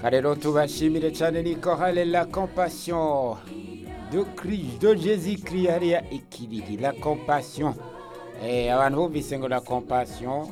rero tubashimire cyane ni korale la compassion de Christ de Jésus Christ hariya ikiriri la compassion eh abantu bumvise ngo la compassion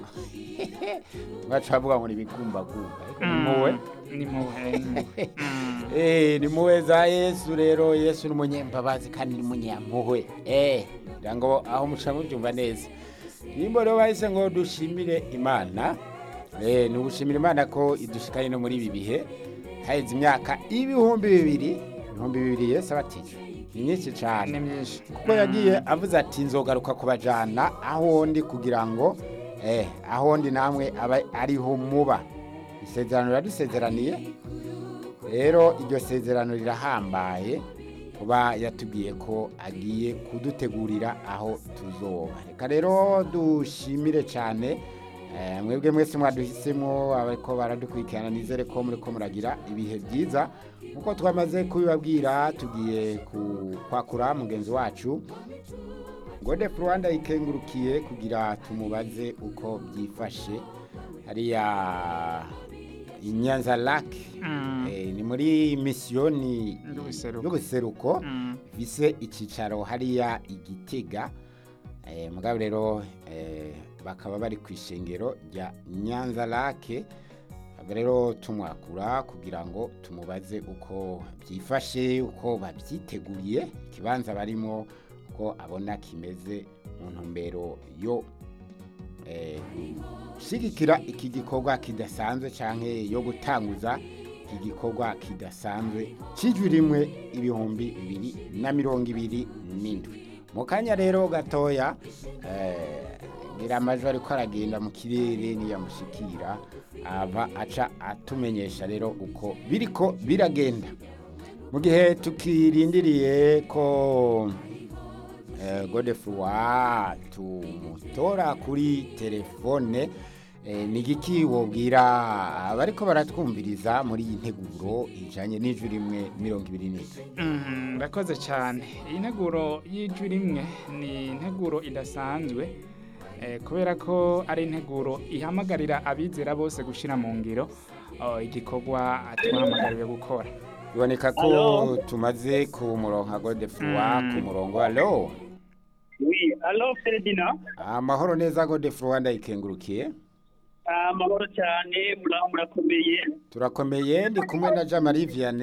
baca bavuga ngo ni ibigumbagumba ariko ni muwe ni muwe eh ni muwe za Yesu rero Yesu ni umunyembabazi kandi ni umunyampuhwe eh kugira ngo aho muca mubyumva neza nimba rero bahise ngo dushimire imana eh ni ugushimira imana ko idushikanye no muri ibi bihe haheze imyaka ibihumbi bibiri ibihumbi bibiri Yesu abatije ni myinshi cyane ni myinshi kuko yagiye avuze ati nzogaruka kubajana aho ndi kugira ngo eh aho ndi namwe aba ariho muba isezerano yaradusezeraniye rero iryo sezerano rirahambaye kuba yatubwiye ko agiye kudutegurira aho tuzoba reka rero dushimire cyane eh, mwebwe mwese mwaduhisemo abariko baradukurikirana nizere ko muriko muragira ibihe byiza nkuko twamaze kubibabwira tugiye ku- kwakura mugenzi wacu gode rwanda ikengurukiye kugira tumubaze uko byifashe hariya inyanza lake Mm. eh, ni muri misiyoni Y'ubuseruko. y'ubuseruko Mm. bise icyicaro hariya igitega eh, mugabo rero eh, bakaba bari ku ishengero rya nyanza lake Aba rero tumwakura kugira ngo tumubaze uko byifashe uko babyiteguriye ikibanza barimo uko abona kimeze mu ntumbero yo eh, gushyigikira iki gikorwa kidasanzwe cyangwa yo gutanguza iki gikorwa kidasanzwe cy'ijwi rimwe ibihumbi bibiri na mirongo ibiri n'indwi mu kanya rero gatoya eh, ngira amajwi ariko aragenda mu kirere niyamushikira ava aca atumenyesha rero uko biriko biragenda mu gihe tukirindiriye ko eh, godefroi tumutora kuri telefone eh, ni igiki wobwira abariko baratwumviriza muri iyi nteguro ijanye n'ijwi rimwe mirongo ibiri n'indwi Mhm, Ndakoze cyane iyi nteguro y'ijwi rimwe ni integuro idasanzwe eh, kubera ko ari integuro ihamagarira abizera bose gushyira mu ngiro oh, igikorwa twahamagariwe gukora biboneka ko Allo? tumaze ku murongo godefroi Mm. ku murongo alo Oui, allo Ferdinand. amahoro neza godefroi ndayikengurukiye Amahoro cyane, muraho murakomeye. turakomeye ndi kumwe na jean marie vianney